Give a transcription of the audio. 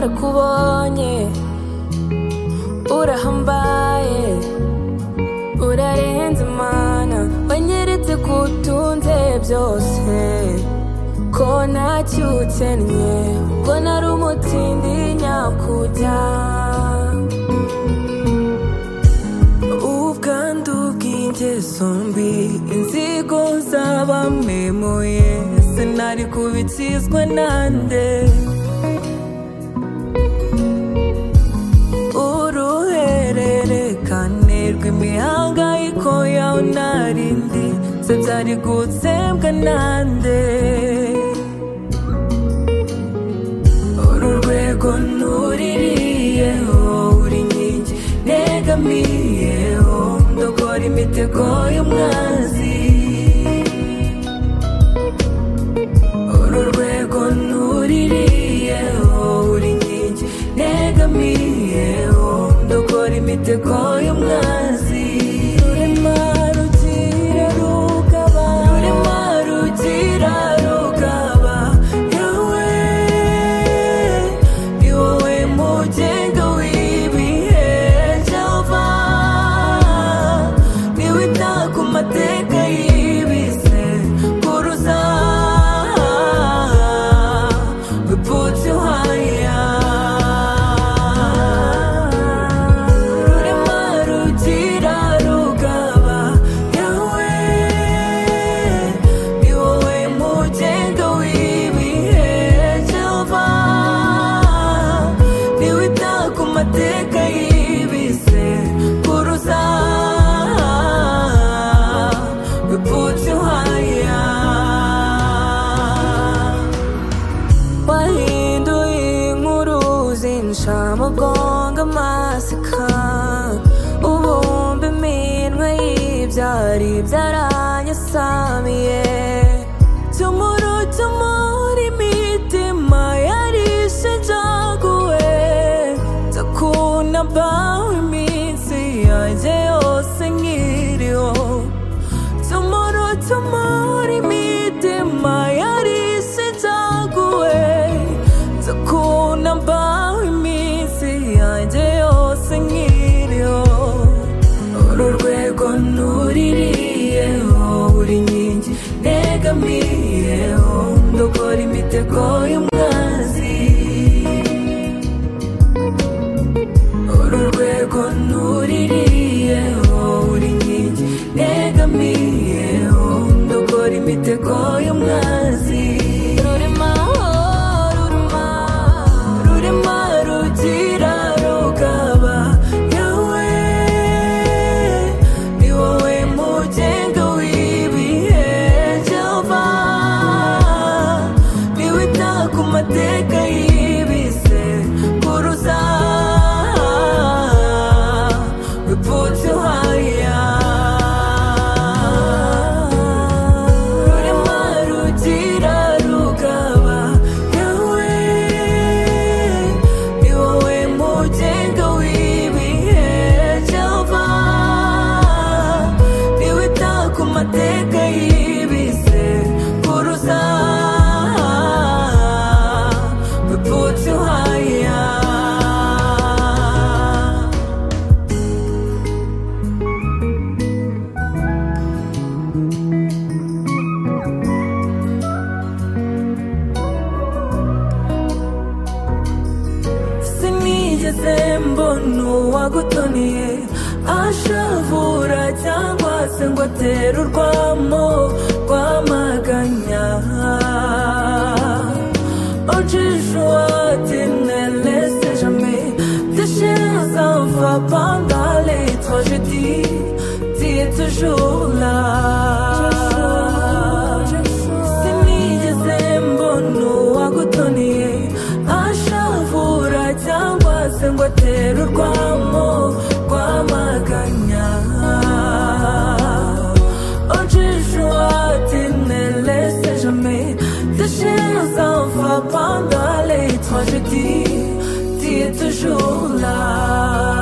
nakubonye urahambaye urarenze mana wanyeretse ko utunze byose ko ntacyo ukennye ubwo nari umutsindi nyakujya ubwandu bw'ingeso mbi inzigo zabamemuye sinari kubitsizwa nande uruhererekane rw'imihangayiko yawe narindi se byari gutsembwa nande uru rwego ntuririyeho uri inkingi negamiyeho ndogora imitego y'umwanzi uru rwego ntuririyeho uri inkingi negamiyeho ndogora imitego y'umwanzi rurema rugira rugaba rurema rugira rugaba yawe ni wowe mugenga w'ibihe java niwe utaka amateka y'ibize kuruza we put you higher rurema rugira rugaba yawe ni wowe mugenga w'ibihe jehova ni wita ku mateka y'ibize kuruza we put you higher wahinduye inkuru zinsha mugongo amasaka ubumba iminwe y'ibyari byaranyasamiye tumuru tumuri imitima yarishijaguwe ndakunda bawe iminsi yanjye yose nkiriho Tomorrow, tomorrow, imitima yarisinzaguwe Ndakunda mbaho iminsi yanjye yose nkiriho Uru rwego ntuririyeho uri inkingi negamiyeho Ndogora imitego y'umwanzi uru rwego ntuririyeho uri inkingi negamiyeho ndogora imitego y'umwanzi rurema rurema rurema rugira rugaba yawe ni wowe mugenga w'ibihe jehova ni wowe utaka amateka y'ibize kuruza we put you higher rurema rugira rugaba yawe ni wowe mugenga w'ibihe jehova ni wowe utaka amateka y'ibize kuruza we put you higher sinigeze mbona uwagutoniye ashavura cyangwa se ngo atere urwamo rwamaganya ojisho watinelese jame déchets en va pendant les tragédies t'es toujours là sinigeze mbona uwagutoniye ashavura cyangwa se ngo atere urwamo rwamaganya ojisho watinelese jame déchets en va pendant les tragédies t'es toujours là